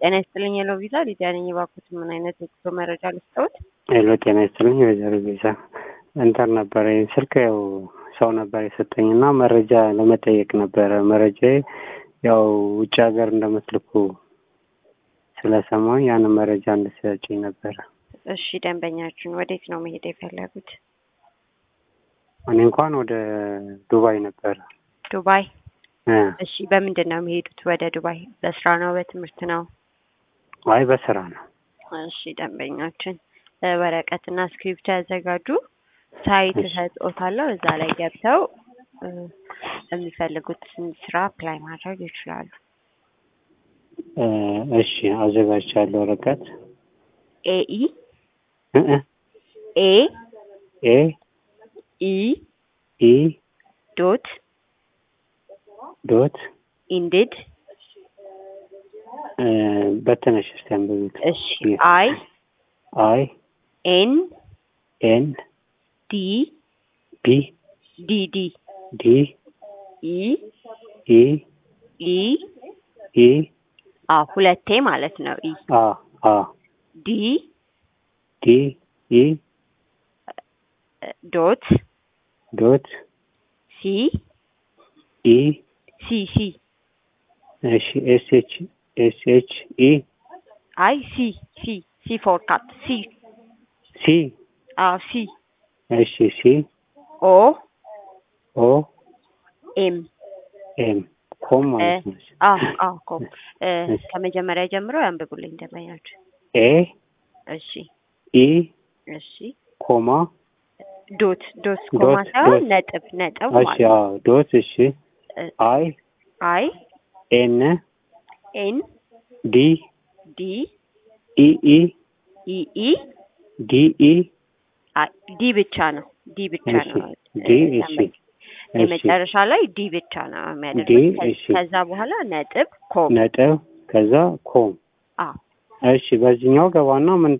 ጤና ይስጥልኝ የለው ቪዛ ሊዲያ ነኝ። እባክዎት ምን አይነት የጉዞ መረጃ ልስጠዎት? ሄሎ ጤና ይስጥልኝ ወይዘሮ ቪዛ እንተር ነበረ ስልክ ያው ሰው ነበር የሰጠኝ እና መረጃ ለመጠየቅ ነበረ። መረጃ ያው ውጭ ሀገር እንደምትልኩ ስለሰማኝ ያንን መረጃ እንድትሰጪኝ ነበረ። እሺ ደንበኛችን ወዴት ነው መሄድ የፈለጉት? እኔ እንኳን ወደ ዱባይ ነበረ። ዱባይ። እ እሺ በምንድን ነው የሚሄዱት ወደ ዱባይ? በስራ ነው በትምህርት ነው? አይ በስራ ነው። እሺ ደንበኛችን እ ወረቀትና እስክሪብቶ ያዘጋጁ። ሳይት እሺ። እሰጥዎታለሁ። እዛ ላይ ገብተው እ የሚፈልጉትን ስራ አፕላይ ማድረግ ይችላሉ። እ እሺ አዘጋጅቻለሁ ወረቀት ኤኢ እ እ ኤ ኤ ኢ ኢ ዶት ዶት ኢንዲድ እ በተነሽ እስቲ አንብቢት። እሺ አይ አይ ኤን ኤን ዲ ቢ ዲ ዲ ዲ ኢ ኢ ኢ ኢ አ ሁለቴ ማለት ነው። ኢ አ አ ዲ ዲ ኢ ዶት ዶት ሲ ኢ ሲ ሲ እሺ ኤስ ኤች ኤስ ኤች ኢ አይ ሲ ሲ ሲ ፎር ካት ሲ ሲ አዎ ሲ እሺ ሲ ኦ ኦ ኤም ኤም ኮም ማለት ነው። አ አ ኮ እ እሺ። ከመጀመሪያ ጀምሮ ያንብቡልኝ ደንበኛችን። ኤ እሺ ኢ እሺ ኮማ ዶት ዶት ኮማ ዶት፣ ሳይሆን ዶት። ነጥብ ነጥብ እሺ ማለት ነው። አዎ ዶት እሺ እ አይ አይ ኤን ኤን ዲ ዲ ኢ ኢ ኢ ኢ ዲ ኢ አይ ዲ ብቻ ነው። ዲ ብቻ እሺ ነው። ዲ እ እሺ ደንበኛ እሺ የመጨረሻ ላይ ዲ ብቻ ነው ዲ የሚያደርጉት። ከ- እሺ ከዛ በኋላ ነጥብ ኮም ነጥብ ከዛ ኮም አዎ እሺ በዚህኛው ገባና ምን